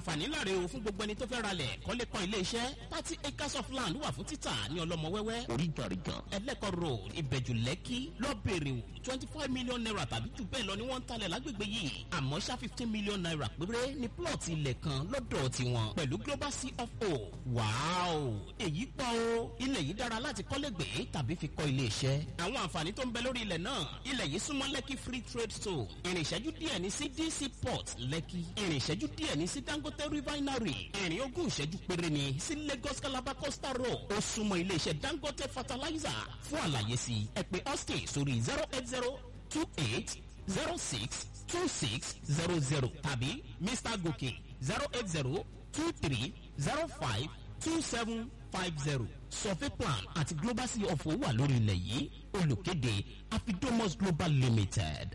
àǹfààní láre o fún gbogbo ẹni tó fẹ́ ralẹ̀ kọ́lé kan ilé iṣẹ́ thirty acres of land wà fún títà ní ọlọ́mọ wẹ́wẹ́ oríganrigan ẹlẹ́kọ̀ road ìbẹ̀jù lẹ́kì lọ́bẹ̀rẹ̀ o twenty five million naira tàbí jù bẹ́ẹ̀ lọ ni wọ́n ń talẹ̀ lágbègbè yìí àmọ́ ṣá fifteen million naira péré ní plọ̀tì ilẹ̀ kan lọ́dọ̀ tiwọn pẹ̀lú global cfo wàáò èyí pọ̀ o ilẹ̀ yìí dára láti kọ́lé gbé tàbí fi kọ́ ilé iṣẹ́ àwọn àǹfààní tó ń bẹ lórí ilẹ̀ náà ilẹ̀ yìí súnmọ́ lẹ́kì free trade zone ìrìn ìṣẹ́jú díẹ̀ ní sí dc port lẹ́kì ìrìn ìṣẹ́jú díẹ̀ ní sí dangote refinery ìrìn ogún ìṣẹ́jú péré ní sí lagos calabar coastal road ó súnmọ́ ilé iṣẹ́ dangote fertilizer fún àlàyé sí ẹ pé austin sórí zero eight zero two eight zero six two six zero zero tàbí mr gòkè zero eight zero two three zero five two seven five zero survey plan àti global sea of wà lórí ilẹ̀ yìí olùkéde afidomos global limited.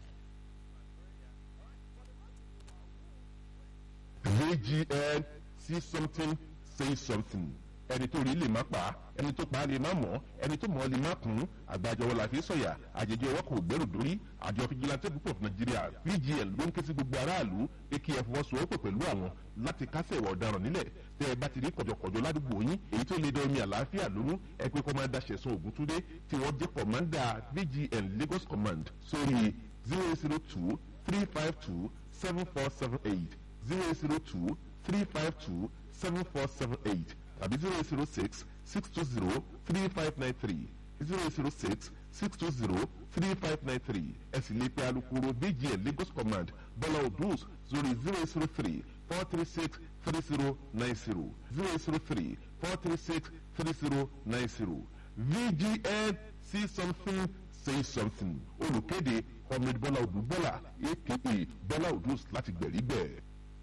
vgn see something say something ẹni tó rí lè má pa ẹni tó pa lè má mọ̀ ẹni tó mọ̀ lè má kún àgbàjọwọ́ la fi sọ̀yà àjẹjẹ ọwọ́ kò gbẹ́rù dórí àjọ fìjìláńtẹ́ púpọ̀ fún nàìjíríà vgn ló ń ké sí gbogbo aráàlú pé kí ẹ fọwọ́sowọ́pọ̀ pẹ̀lú àwọn láti kásẹ̀ ìwà ọ̀daràn nílẹ̀ tẹ́ ẹ bá ti rí kọ̀jọ̀kọ̀jọ̀ ládùúgbò yín èyí tó lè dán omi àlàáfíà lónú ẹ pé kọ́mándà ṣẹ̀sán ògúntúndé tí wọ́n jẹ́ kọ̀mándà vgn lagos command sórí zero zero two three five two seven four seven eight zero zero two three five two seven four seven eight tàbí zero zero six six two zero three five nine three zero zero six six two zero three five nine three ẹ sì lè pe alukoro bgn lagos command bọ́lá odus zori zero zero three four three six three zero nine zero zero zero three four three six three zero nine zero vgn see something say something olùkéde comrade bọ́lá odù bọ́lá aka bọ́lá odus láti gbẹ̀rígbẹ̀.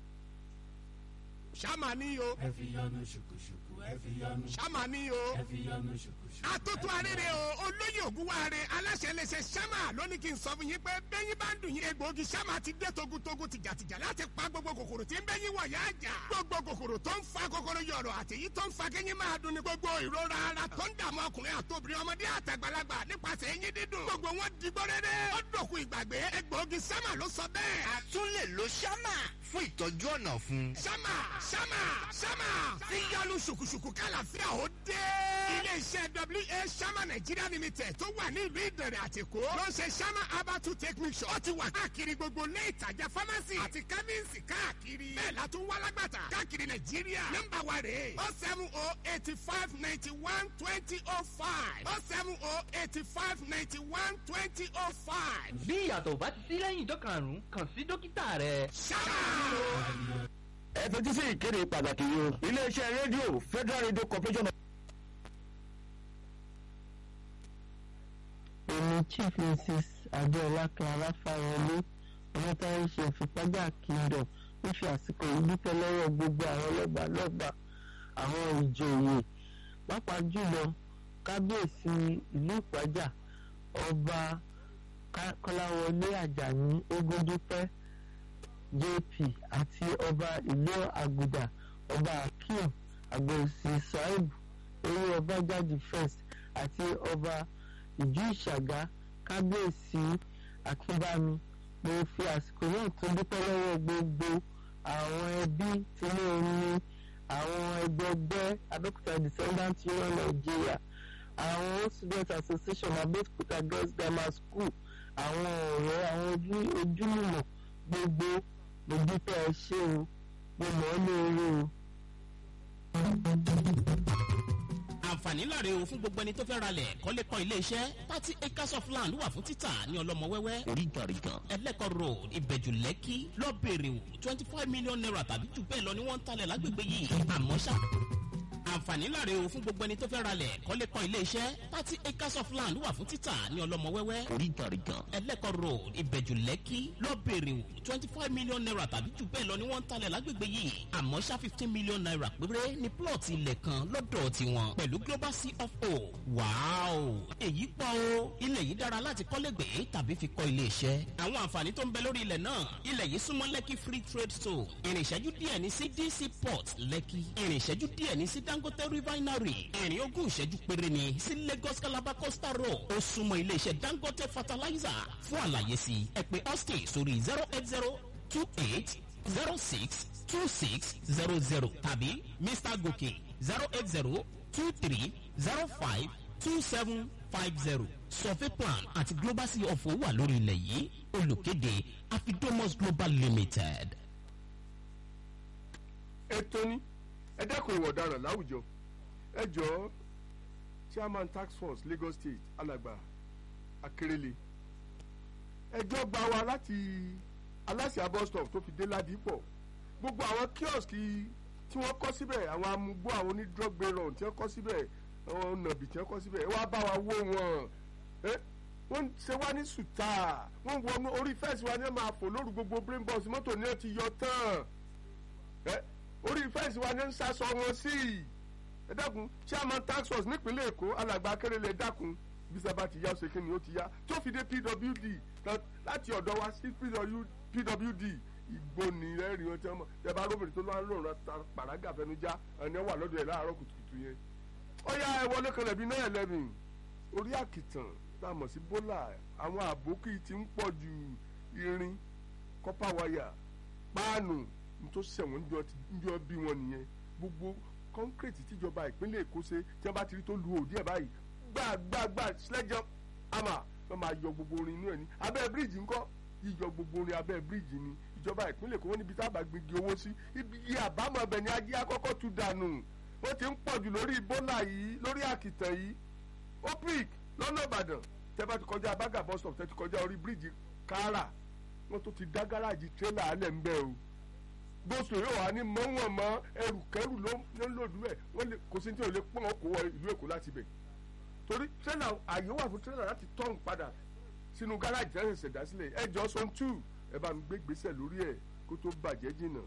ṣáma ní o. ẹ fi yọnu ṣùkùṣùkù ẹ fi yọnu. ṣáma ní o. ẹ fi yọnu ṣùkùṣùkù. atótó arére o olóyè ògúnwáre aláṣẹ iléeṣẹ́ ṣáma lónìí kí n sọ fún yín pé bẹ́yìn bá ń dùn yín egbòogi ṣáma ti dé togutogu tìjàtìjà láti pa gbogbo kòkòrò tí ń bẹ́yìn wọ̀ yá jà. gbogbo kòkòrò tó ń fa kòkòrò yọ̀rọ̀ àtẹ̀yí tó ń fa kẹ́yìn máa dùn ní gbogbo ìrora ara tó ń dààmú ọkùnrin àtòbìnrin ọmọdé àtàgbàlagbà nípasẹ̀ eyín dídùn. gbogbo wọn digbó rere ó dòkun ìgbàgbé egbòogi ṣáma ló sọ bẹ́ẹ̀. a tún lè lo ṣáma fún ìtọ́jú ọ̀nà fún. ṣáma ṣáma ṣáma tí yọlu ṣùkùṣùkù kálàfíà ó dé. iléeṣẹ́ wa ṣáma nàìjíríà limited tó wà ní ìlú ìdẹ̀rẹ̀ àtìkó ló ń ṣe ṣáma abatu take mixture. ó ti wà káàkiri gbogbo ilé ìtajà pharmacy àti chemist káàkiri. bẹ́ẹ̀ la tún wá lágbàtà káàkiri nàìjíríà. nọ́mbà wa rèé o seven o eighty five ninety one twenty o five o seven o eighty five ninety one twenty o five. bí ìyàtọ̀ bá ti sí lẹ́yìn ìjọ karùn-ún kàn sí dókítà rẹ. ṣáma. ẹ fetí sí ìkéde pàtàkì yìí o iléeṣẹ́ rédíò federal radio corporation of. èmi chief mrs adéọlá clara fáyọlé ọmọtáyé ṣe ìfipájà kingdom ń fi àsìkò yìí dúpẹ́ lọ́wọ́ gbogbo àwọn ọlọ́gbà lọ́gbà àwọn ìjòyè pàápàá jùlọ kábíyèsí ìlú ìpájà ọba kọ́láwọlé àjàní ogundúpẹ́ jp àti ọba ìlú àgùdà ọba akeem àgbèsì saheeb eré ọba jáde first àti ọba ìjú ìṣàgá kábíyèsí akínbámi mo fi àsìkò náà tún dúpẹ́ lọ́wọ́ gbogbo àwọn ẹbí tìlú omi àwọn ẹgbẹgbẹ́ abẹ́òkúta descendant union nigeria àwọn student association abẹ́òkúta girls grammar school àwọn ọ̀rẹ́ àwọn ojúlùmọ̀ gbogbo mo dúpẹ́ ẹ ṣé o mo mọ̀ ọ́ lóore o. àǹfààní láre o fún gbogbo ẹni tó fẹ́ ralẹ̀ kọ́lé kan ilé iṣẹ́ thirty acres of land wà fún títà ní ọlọ́mọ wẹ́wẹ́ oríganrigan ẹlẹ́kọ̀ road ìbẹ̀jù lẹ́kì lọ́bẹ̀rẹ̀ o twenty five million naira tàbí jù bẹ́ẹ̀ lọ ni wọ́n ń talẹ̀ lágbègbè yìí àmọ́ ṣá àǹfààní láre o fún gbogbo ẹni tó fẹ́ ralẹ̀ kọ́lé kan ilé iṣẹ́ thirty acres of land wà fún títà ní ọlọ́mọ wẹ́wẹ́ oríganrigan ẹlẹ́kọ̀ road ìbẹ̀jù lẹ́kì lọ́bẹ̀rẹ̀ o twenty five million naira tàbí jù bẹ́ẹ̀ lọ ni wọ́n ń talẹ̀ lágbègbè yìí àmọ́ ṣá fifteen million naira péré ní plọ̀tì ilẹ̀ kan lọ́dọ̀ tiwọn pẹ̀lú global cfo wàáò èyí pọ̀ o ilẹ̀ yìí dára láti kọ́lé gbé tàbí fi kọ́ ilé iṣẹ́ àwọn àǹfààní tó ń bẹ lórí ilẹ̀ náà ilẹ̀ yìí súnmọ́ lẹ́kì free trade zone ìrìn ìṣẹ́jú díẹ̀ ní sí dc port lẹ́kì ìrìn ìṣẹ́jú díẹ̀ ní sí dangote refinery ìrìn ogún ìṣẹ́jú péré ní sí lagos calabar coastal road ó súnmọ́ ilé iṣẹ́ dangote fertilizer fún àlàyé sí ẹ pé austin sórí zero eight zero two eight zero six two six zero zero tàbí mr gòkè zero eight zero two three zero five two seven five zero survey plan àti global sea of owó wà lórí ilẹ̀ yìí olùkéde afidomos global limited. ètò ní ẹ dẹ́kun ìwà ọ̀daràn láwùjọ ẹ jọ̀ọ́ chairman tax force lagos state alàgbà akérèlé ẹjọ́ gba wa láti aláṣẹ bus stop tó fi dé ládìpọ̀ gbogbo àwọn kíọ̀sì tí wọ́n kọ́ síbẹ̀ àwọn amúgbó àwọn onídrọ́gbẹ̀rọ̀ tí wọ́n kọ́ síbẹ̀ àwọn nàbì tí wọ́n kọ́ síbẹ̀ ẹ wá bá wa wó wọn ẹ wọ́n ṣe wá ní sùtà wọ́n wọnú orí fẹ́ẹ̀sì wa ní ẹ máa fò lóru gbogbo brain box mọ́tò ní ẹ ti yọ tán ẹ orí fẹ́ẹ̀sì wa ní ẹ ń sasọ wọn sí i ẹ dákun chairman tax force nípínlẹ̀ èkó alàgbà akérèlé ẹ dákun bí sábà ti yá ṣe kí ni ó ti yá tó fi dé pwd láti ọ̀dọ̀ wa sí pwd ìgbó ni ẹ̀rìn wọn tí wọ́n mọ̀ ẹ bá róbìnrin tó lọ́wọ́ lòun ra pàrágà fẹnujá ẹni wà lọ́dọ̀ ẹ̀ láàárọ̀ kùtùkùtù yẹn ó yá ẹ wọlé kan lẹ́bi náà ẹlẹ́mìn orí àkìtàn tá a mọ̀ sí bólà àwọn àbókì ti ń pọ̀ ju irin kọ́pà wáyà páànù tó ṣẹ̀wọ̀n ń jọ bí wọn nìyẹn gbogbo kọ́ńkírètì tíjọba ìpínlẹ̀ èkó ṣe tí wọ́n bá ti rí tó lu òdì ẹ̀ báyìí gbàgbàgbà sledge hammer wọ́n máa yọ gbogbo orin inú ẹ̀ ní abẹ́ bíríìjì ńkọ́ yíyọ gbogbo orin abẹ́ bíríìjì ni ìjọba ìpínlẹ̀ èkó wọ́n níbi tá a bá gbígi owó sí ibi àbámọ̀ ọbẹ̀ ni ajé akọ́kọ́ tu dànù wọ́n ti ń pọ̀ jù lórí bọ́là yìí lórí àkìtàn yìí opic lọ́nà ìbàdàn tẹ́ bá ti kọjá abága bus stop tẹ́ ti kọjá orí bíríìjì kára wọ́n tó ti dá gáràjì tírélà alẹ́ ń bẹ́ o gbósò yóò wá ní mọ́wọ́n mọ́ ẹrù kẹrù ló ń lòdù ẹ̀ wọ́n lè kò sí ní tí ò lè pọ́n ọkọ̀ wọ ìlú èkó láti bẹ̀ torí tírélà àyè wà fún tírélà láti tọ́hún padà sínú gáràjì ẹ̀ ṣẹ̀ṣẹ̀ dá sílẹ̀ ẹ jọ sọ tù ẹ bá mi gbé gbèsè lórí ẹ̀ kó tó bàjẹ́ jìnnà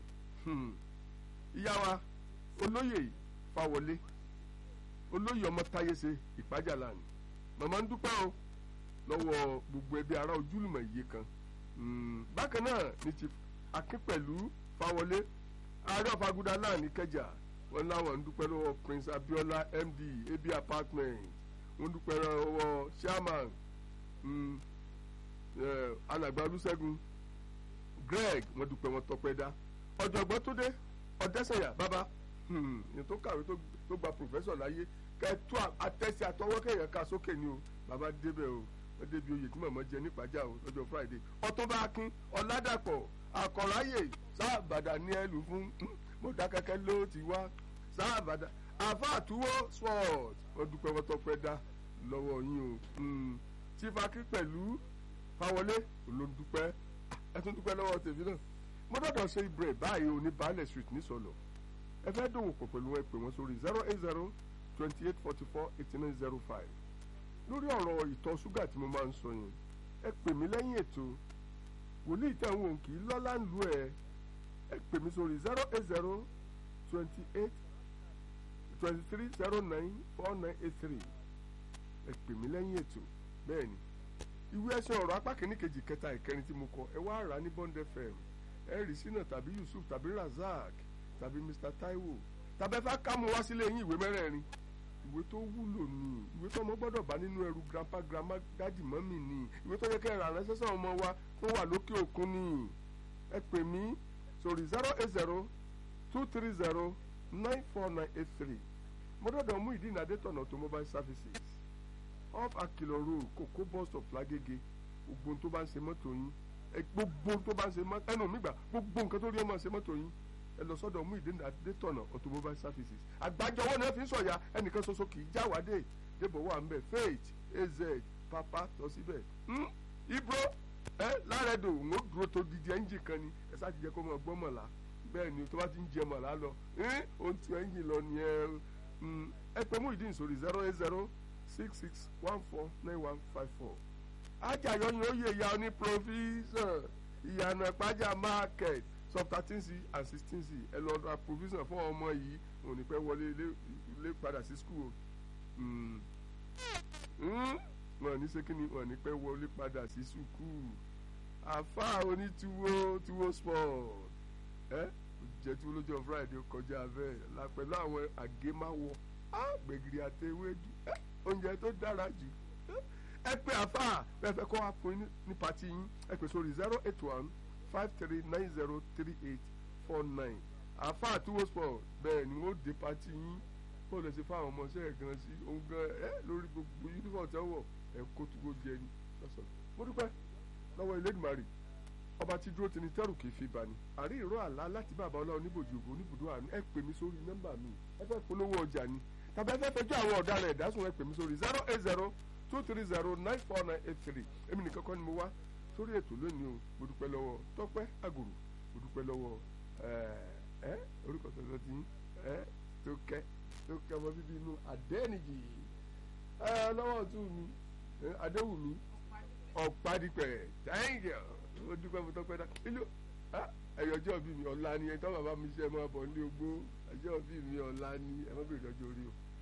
ìyá wa olóyè fáwọlé olóyè ọmọ táyéṣe ìpájà lánàá màmá ń dúpẹ́ o lọ́wọ́ gbogbo ẹbí ará ojúlùmọ̀ iye kan bákan náà ní ti akínpẹ̀lú fáwọlé ààrẹ ọ̀fagúdà náà ní kẹjà wọn láwọn ń dúpẹ́ lọ́wọ́ prince abiola md ab apartment wọn dúpẹ́ lọ́wọ́ chairman alàgbà olùṣègùn greg wọn dúpẹ́ wọn tọpẹ́ dá ọ̀jọ̀gbọ́n tó dé ọ̀dẹ́sẹ̀yà bàbá yẹn tó kàwé tó gba professor láyé kẹtù àtẹ̀sí àtọwọ́ kẹyàn ká sókè ni o bàbá débẹ̀ o wọ́n débi oyè tí màmá jẹ nípàjá o lọ́jọ́ friday ọ̀túnba akin ọ̀làdàpọ̀ àkọ̀ráyè sáàbàdà ní ẹlù fún mọ̀dákẹ́kẹ́ ló ti wá sáàbàdà àfàtúwọ́ sport wọ́n dúpẹ́ wọ́n tọpẹ́ dá lọ́wọ́ yín o chief akin pẹ̀lú fáwọlé ló ń dúpẹ́ ẹ tún dúpẹ́ lọ́wọ́ tèmi náà mo dọ̀dọ̀ ṣe ibre báyìí o ní baálẹ̀ street ní sọ̀lọ̀ ẹ fẹ́ dòwò pọ̀ pẹ̀lú ẹ pè wọ́n sórí zero eight zero twenty eight forty four eighty nine zero five lórí ọ̀rọ̀ ìtọ̀ ṣúgà tí mo máa ń sọ yẹn ẹ pè mí lẹ́yìn ètò wòlíì tẹ̀wọ̀n òǹkì lọ́lá ń lu ẹ̀ ẹ pè mí sórí zero eight zero twenty eight twenty three zero nine four nine eight three ẹ pè mí lẹ́yìn ètò bẹ́ẹ̀ ni ìwé ẹsẹ̀ ọ̀rọ̀ apá kìíní kejì kẹta ìkẹrin tí mo kọ ẹ wá rà ní bond fm ẹ rí sínà tàbí yusuf tàbí razak tàbí mr taiwo tàbí ẹ fẹ́ ká mu wá sílé yín ìwé mẹ́rẹ̀ẹ̀rin ìwé tó wúlò ní ìwé tó ọmọ gbọ́dọ̀ bá nínú ẹrù grandpa grandma dájì mọ́mì ní ìwé tó yẹ kẹ́ ẹ rà ránṣẹ́ sáwọn ọmọ wa tó wà lókè òkun ní ẹ pè mí sórí zero eight zero two three zero nine four nine eight three mọ́dọ̀dọ̀ mú ìdí ìnádẹ́tọ̀nà automobile services off akilo road kòkó bus stop lágége gbogbo tó bá ń ṣe mọ́tò yín gbogbo tó bá ń ṣe mọ́tò ẹnu mi gbà gbogbo nǹkan tó rí ọmọ ṣe mọ́tò yín ẹ lọ sọ́dọ̀ mú ìdí adétọ̀nà automobile services àgbájọwọ́ náà fi ń sọ̀yà ẹnìkan ṣoṣo kì í jáwádé débò wà ń bẹ̀ faith az papa lọ síbẹ̀ ibro ẹ lárẹ́dò ń ó dúró tó didi ẹ́ńjì kan ni ẹ sáà ti jẹ́ kó mọ̀ gbọ́ mọ̀lá bẹ́ẹ̀ ni tó bá ti ń jẹ mọ̀lá lọ ohun tí ẹ́ńjì lọ nìyẹn ẹ pẹ́ mú ìdí ìsòrí zero eight zero six six one four nine one five four ajayo ni ó yẹ ìyá oní provision ìyànà ìpájà market sub thirteen c and sixteen c ẹ lọ ra provision fún ọmọ yìí òun ní pẹ́ wọlé ilé padà sí school wọn ní sẹ́kìnì wọn ní pẹ́ wọlé padà sí school àfa onítúwó túwó sport ẹ jẹ túwó lójó friday kọjá bẹ́ẹ̀ la pẹ̀lú àwọn àgémáwọ gbẹ̀gìrì àtẹwédú oúnjẹ tó dára jù ẹ pé àfa bẹ́ẹ̀ fẹ́ kọ́ wá fún yín ní pàtí yín ẹ pè sórí zero eight one five three nine zero three eight four nine àfa àtúwò sport bẹ́ẹ̀ ni wọ́n dé pati yín kó lè ṣe fáwọn ọmọọṣẹ́ ẹ̀ gan sí òun gan ẹ lórí gbogbo uniform tẹ́ wọ̀ ẹ̀ kó tó jẹ ni lọ́sọ̀rọ̀ mo dúpẹ́ lọ́wọ́ Elédùmarè ọba tí dúró tini tẹ́rù kì í fi bani àrí ìró àlá láti bàbá ọlọ́run níbòjì ògbó oníbùdó àánú ẹ pè mí sórí nọ́mbà mi ẹ fẹ́ polówó ọjà ni tàbí ẹ fẹ́ fẹjọ́ àwọn ọ̀daràn ẹ̀dásùn ẹ pè mí sórí zero eight zero two three zero nine four nine eight three èmi nìkan kọ́ ni mo wá sórí ètò lónìí o mo dúpẹ́ lọ́wọ́ tọ́pẹ́ àgùrù mo dúpẹ́ lọ́wọ́ ẹ orúkọ tuntun ti ẹ tó kẹ́ tó kẹ́ ọmọ bíbí inú àdẹ́nìjì ẹ lọ́wọ́ ọ̀tún mi adéwùmí ọ̀pádìpẹ̀ thank you ó dúpẹ́ mo tọ́pẹ́ dá ilé ẹ̀yọ̀ ọjọ́ bí mi ọ̀la ni ẹ̀ tọ́ bàbá mi ṣe máa bọ̀ ní ogbó ẹjọ́ bí mi ọ̀la ni ẹ̀ má bèrè ọjọ́ orí o